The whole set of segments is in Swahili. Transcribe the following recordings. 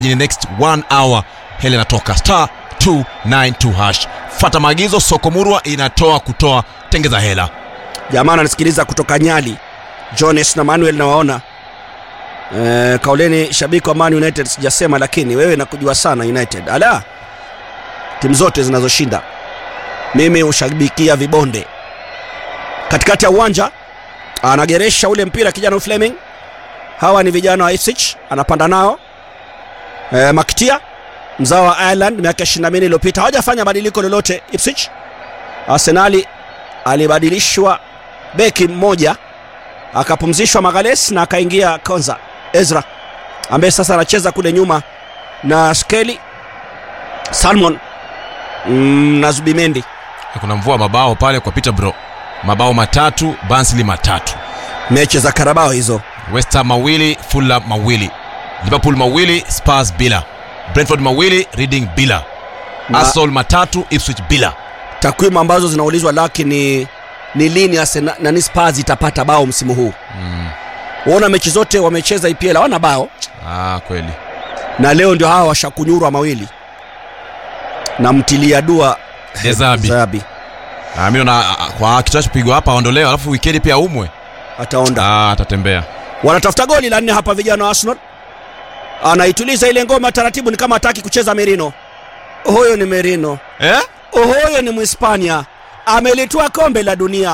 in the next one hour hela inatoka star 292 hash fata maagizo soko murwa inatoa kutoa tengeza hela jamaa ananisikiliza kutoka nyali jones na manuel nawaona e, kauleni shabiki wa man united sijasema lakini wewe nakujua sana united ala timu zote zinazoshinda mimi hushabikia vibonde katikati ya uwanja anageresha ule mpira kijana fleming hawa ni vijana wa Ipswich anapanda nao e, makitia mzao wa ireland miaka 24 iliyopita hawajafanya badiliko lolote Ipswich arsenali alibadilishwa beki mmoja akapumzishwa magales na akaingia konza ezra ambaye sasa anacheza kule nyuma na skeli salmon mm, na zubimendi kuna mvua mabao pale kwa peterborough mabao matatu bansli matatu mechi za karabao hizo west ham mawili fulham mawili liverpool mawili spurs bila brentford mawili reading bila Na- arsenal matatu ipswich bila takwimu ambazo zinaulizwa laki ni ni lini Arsenal- nani Spurs itapata bao msimu huu mm. waona mechi zote wamecheza EPL hawana bao ah, kweli na leo ndio hawa washakunyurwa mawili na mtilia dua dezabi Zabi ah, mi naona ah, kwa kitachopigwa hapa aondolewa alafu wikendi pia umwe ataonda ah, atatembea wanatafuta goli la nne hapa vijana wa Arsenal anaituliza ile ngoma taratibu ni kama hataki kucheza Merino huyo ni Merino eh? huyo ni Mhispania amelitoa kombe la dunia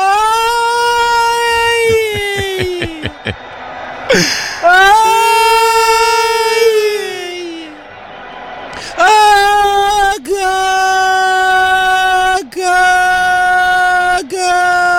Ai! Aga! Aga! Aga!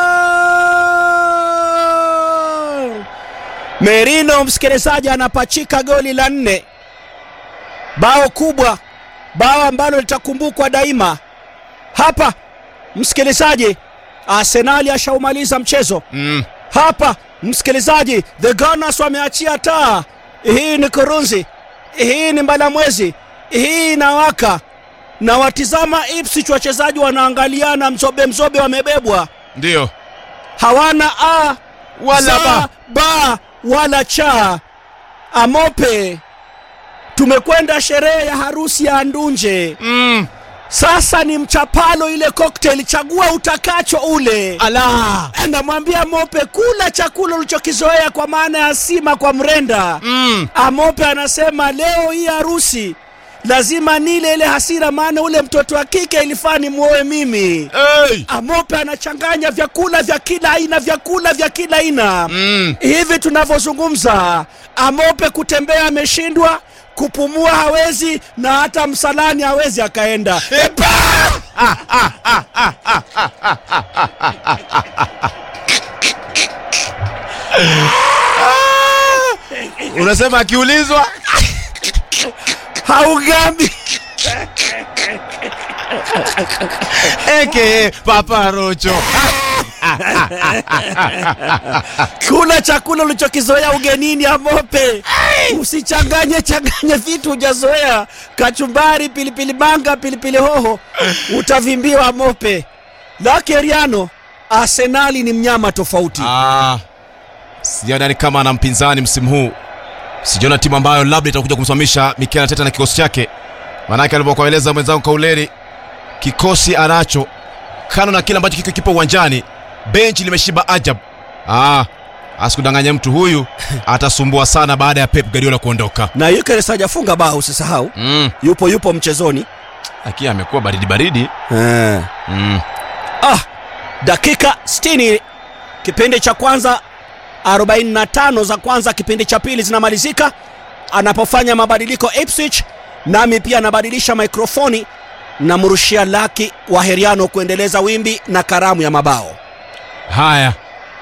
Merino msikilizaji anapachika goli la nne, bao kubwa, bao ambalo litakumbukwa daima. Hapa msikilizaji, Arsenali ashaumaliza mchezo mm. hapa msikilizaji, the Gunners wameachia taa. Hii ni kurunzi, hii ni mbalamwezi, hii inawaka na watizama Ipswich, wachezaji wanaangaliana, mzobe mzobe wamebebwa, ndio hawana a Wala za, ba. ba wala cha. Amope, tumekwenda sherehe ya harusi ya Andunje. mm. Sasa ni mchapalo ile cocktail, chagua utakacho ule. ala Anamwambia Mope, kula chakula ulichokizoea, kwa maana ya sima kwa mrenda. mm. Amope anasema leo hii harusi lazima nile ile hasira, maana ule mtoto wa kike ilifaa nimwoe mimi. hey. Amope anachanganya vyakula vya kila aina, vyakula vya kila aina mm. hivi tunavyozungumza. Amope kutembea ameshindwa, kupumua hawezi, na hata msalani hawezi akaenda. unasema akiulizwa Haugambi. aka papa rocho kula chakula ulichokizoea ugenini Amope, usichanganye changanye vitu hujazoea, kachumbari, pilipili manga, pilipili hoho, utavimbiwa Amope. Lakeriano, Arsenali ni mnyama tofauti. ah. sijaona ni kama ana mpinzani msimu huu sijaona timu ambayo labda itakuja kumsimamisha Mikel Arteta na kikosi chake maanake alivyokueleza mwenzangu Kauleri kikosi anacho kano na kile ambacho kiko kipo uwanjani benchi limeshiba ajab ah, asikudanganye mtu huyu atasumbua sana baada ya Pep Guardiola kuondoka Na Gyökeres hajafunga bao, usisahau, mm. yupo yupo mchezoni Akia amekuwa baridi baridi eh. mm. Ah, dakika 60 kipindi cha kwanza 45 za kwanza kipindi cha pili zinamalizika anapofanya mabadiliko Ipswich nami pia anabadilisha mikrofoni namrushia laki wa heriano kuendeleza wimbi na karamu ya mabao haya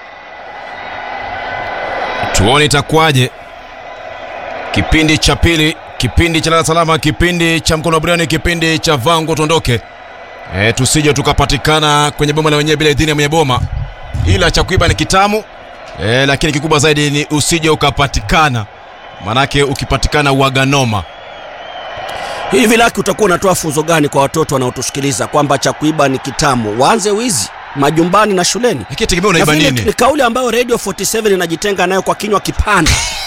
tuone itakuwaje kipindi cha pili kipindi cha lala salama kipindi cha mkono wa buriani kipindi cha vango tuondoke e, tusije tukapatikana kwenye boma la wenyewe bila idhini ya mwenye boma ila cha kuiba ni kitamu e, lakini kikubwa zaidi ni usije ukapatikana manake ukipatikana uaganoma hivi laki utakuwa unatoa funzo gani kwa watoto wanaotusikiliza kwamba cha kuiba ni kitamu waanze wizi majumbani na shuleni lakini tegemea unaiba Nafikiri nini ni kauli ambayo radio 47 inajitenga nayo kwa kinywa kipana